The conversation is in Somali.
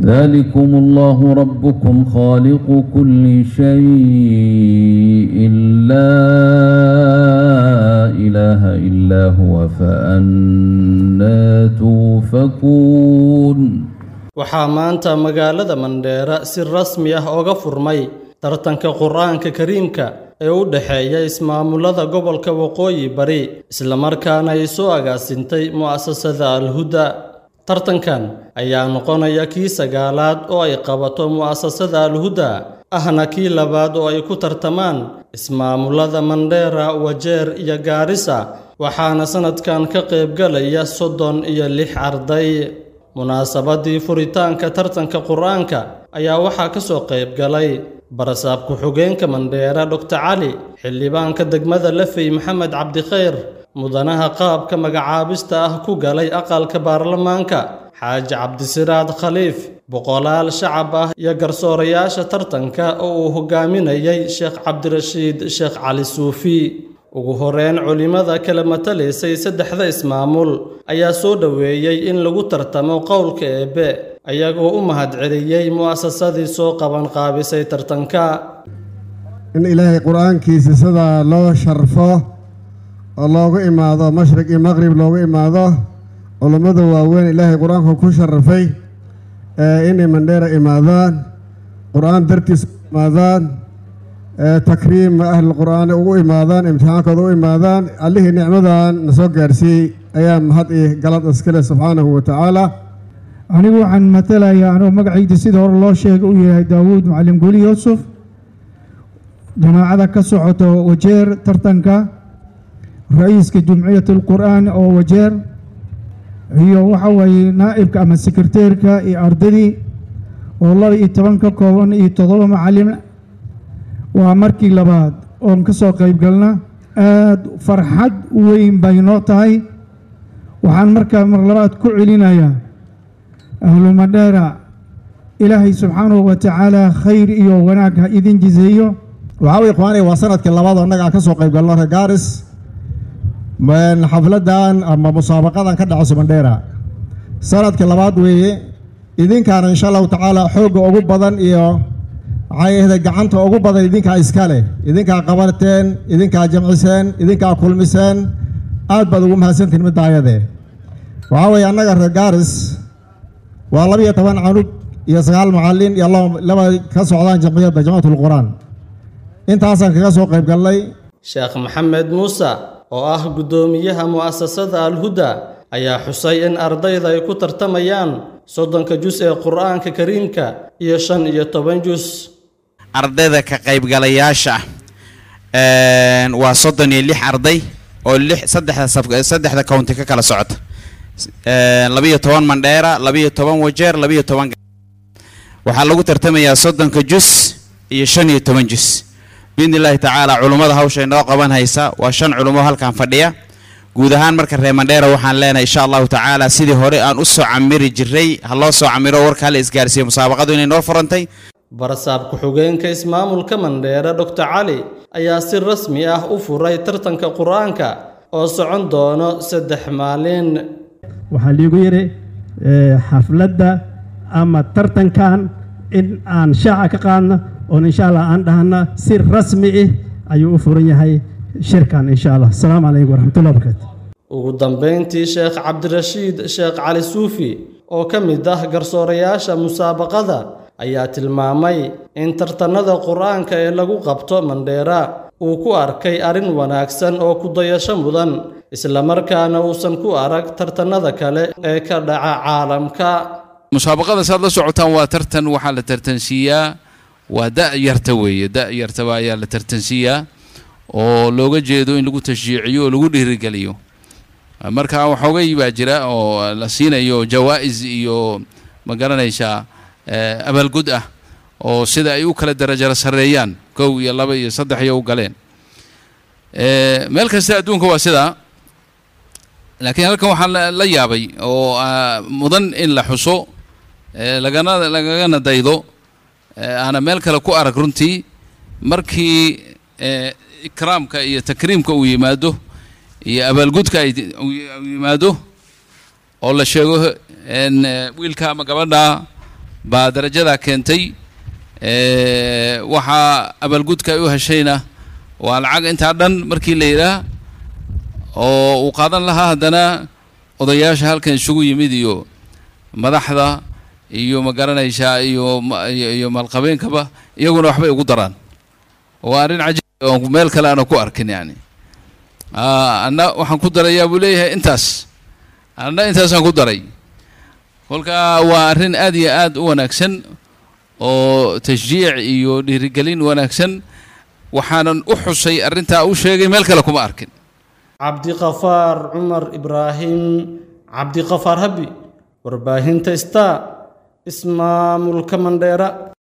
ذلكم الله ربكم خالق كل شيء لا إله إلا هو فأنا توفكون waxaa maanta magaalada mandheera si rasmi ah oga furmay tartanka qur-aanka kariimka ee u dhexeeya ismaamulada gobolka waqooyi bari islamarkaana ay soo agaasintay mu'asasada alhuda tartankan ayaa noqonaya kii sagaalaad oo ay qabato mu'asasada alhuda ahna kii labaad oo ay ku tartamaan ismaamulada mandheera wajeer iyo gaarisa waxaana sanadkan ka qaybgalaya soddon iyo lix arday munaasabadii furitaanka tartanka qur-aanka ayaa waxaa ka soo qayb galay barasaab ku-xigeenka mandheera doctor cali xildhibaanka degmada lafey maxamed cabdikhayr mudanaha qaabka magacaabista ah ku galay aqalka baarlamaanka xaaji cabdisiraad khaliif boqolaal shacab ah iyo garsoorayaasha tartanka oo uu hogaaminayay sheekh cabdirashiid sheekh cali suufi ugu horeyn culimmada kala matalaysay saddexda ismaamul ayaa soo dhoweeyey in lagu tartamo qowlka eebbe ayagoo u mahadceliyey mu'asasadii soo qaban qaabisay tartanka in ilaahay qur-aankiisa sidaa loo sharfo oo loogu imaado mashriq iyo maqrib loogu imaado culummada waaweyn ilaahay qur-aanka ku sharafay inay mandheera imaadaan qur-aan dartiis u imaadaan takriim ahli qur-aan ugu imaadaan imtixaankooda u imaadaan allihii nicmadan na soo gaarsiiyey ayaa mahad iyo galad iskale subxaanahu wa tacaala anigu waxaan matalayaa anuu magacayda sida hore loo sheegay uu yahay daawuud macalin guli yuusuf jamaacada ka socoto wajeer tartanka ra-iiska jumciyat alqur'aan oo wajeer iyo waxa weeye naa'ibka ama sekreteerka iyo ardadii oo laba iyo toban ka kooban iyo toddoba macalin waa markii labaad oon ka soo qayb galna aad farxad weyn bay noo tahay waxaan markaa mar labaad ku celinayaa ahlu madheera ilaahay subxaanahu wa tacaala khayr iyo wanaag ha idin jiseeyo waxaa way ikhwaanay waa sanadkii labaad oo annaga aan ka soo qayb galno reer gaaris xafladan ama musaabaqadan ka dhacayso mandheera sanadkii labaad weeye idinkaana insha allahu tacaala xoogga ugu badan iyo waxay ahday gacanta ugu badan idinkaa iska leh idinkaa qabateen idinkaa jamciseen idinkaa kulmiseen aad baad ugu mahadsantihin midda ayadee waxaa weeye annaga reer gaaris waa labiyo toban canug iyo sagaal macallin iyo laba ka socdaan jamciyadda jamcatul qur-aan intaasaan kaga soo qayb galnay sheekh maxamed muuse oo ah guddoomiyaha mu'asasada alhuda ayaa xusay in ardayda ay ku tartamayaan soddonka jus ee qur-aanka kariimka iyo shan iyo toban jus ardayda ka qaybgalayaasha waa soddon iyo lix arday oo lix saddexda saddexda county ka kala socota labiyo toban mandheera labiyo toban wajeer labiyo toban waxaa lagu tartamayaa soddonka jus iyo shan iyo toban jus biidni illaahi tacaala culummada hawsha inoo qaban haysa waa shan culummo halkan fadhiya guud ahaan marka reer mandheera waxaan leenahay insha allahu tacaala sidii hore aan u soo camiri jiray ha loo soo camiro warka hala isgaarsiiyo musaabaqadu inay noo furantay barasaab ku-xigeenka ismaamulka mandheera doctor cali ayaa si rasmi ah u furay tartanka qur-aanka oo socon doono saddex maalin waxaa liigu yidhi xafladda ama tartankan in aan shaaca ka qaadno oon insha allah aan dhahna si rasmi ah ayuu u furan yahay shirkan insha allah asalaamu calaykum waraxmatullahi wabarakaatu ugu dambayntii sheekh cabdirashiid sheekh cali suufi oo ka mid ah garsoorayaasha musaabaqada ayaa tilmaamay in tartanada qur-aanka ee lagu qabto mandheera uu ku arkay arrin wanaagsan oo ku dayasho mudan islamarkaana uusan ku arag tartanada kale ee ka dhaca caalamka musaabaqada saad la socotaan waa tartan waxaa la tartansiiyaa waa da' yarta weeye da' yartaba ayaa la tartansiiyaa oo looga jeedo in lagu tashjiiciyo oo lagu dhiirigeliyo marka waxoogay baa jira oo la siinayo jawaa'is iyo ma garanaysaa abaalgud ah oo sida ay u kala darajaro sarreeyaan kow iyo laba iyo saddex iyo u galeen meel kasta adduunka waa sidaa laakiin halkan waxaa la yaabay oo mudan in la xuso lagana lagagana daydo aana meel kale ku arag runtii markii ikraamka iyo takriimka uu yimaado iyo abaalgudka ay yimaado oo la sheego wiilka ama gabadha baa darajadaa keentay waxaa abaalgudka ay u heshayna waa lacag intaa dhan markii la yidhaah oo uu qaadan lahaa haddana odayaasha halkan isugu yimid iyo madaxda iyo ma garanaysaa iyo iyo maalqabeenkaba iyaguna waxbay ugu daraan waa arrin cajiib oo meel kale aana ku arkin yani anna waxaan ku darayaa buu leeyahay intaas anna intaasaan ku daray kolka waa arrin aad iyo aad u wanaagsan oo tashjiic iyo dhiirigelin wanaagsan waxaanan u xusay arrintaa u sheegay meel kale kuma arkin cabdiqafaar cumar ibraahim cabdiqafaar habi warbaahinta star ismaamulka mandheera